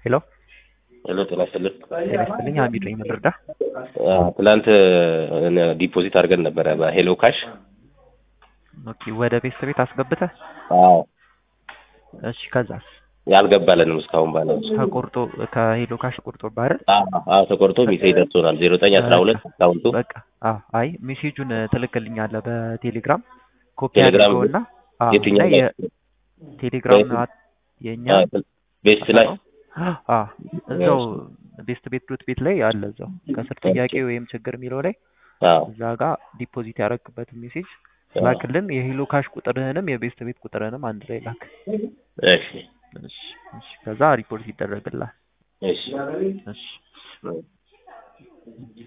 ሄሎ ሄሎ ጤና ይስጥልን። ጤና ይስጥልኝ። ሀሚድ ነኝ። ምን ልርዳ? ትላንት ዲፖዚት አድርገን ነበረ በሄሎ ካሽ። ኦኬ ወደ ቤተሰብ ቤት አስገብተህ? አዎ እሺ ከዛስ? ያልገባለንም እስካሁን ባለ ተቆርጦ ከሄሎ ካሽ ቆርጦ ባህር አዎ ተቆርጦ ሜሴጅ ደርሶናል። ዜሮ ዘጠኝ አስራ ሁለት አካውንቱ በቃ አዎ። አይ ሜሴጁን ትልክልኛለህ በቴሌግራም ኮፒ ቴሌግራም አድርገውና አዎ፣ የትኛው እና የቴሌግራም የእኛ ቤስት ላይ አዎ እዛው ቤስት ቤት ዶት ቤት ላይ አለ። እዛው ከስር ጥያቄ ወይም ችግር የሚለው ላይ አዎ እዛ ጋር ዲፖዚት ያደረግበትን ሜሴጅ ላክልን። የሄሎ ካሽ ቁጥርህንም የቤስት ቤት ቁጥርህንም አንድ ላይ ላክ። እሺ እሺ እሺ። ከዛ ሪፖርት ይደረግልሃል። እሺ እሺ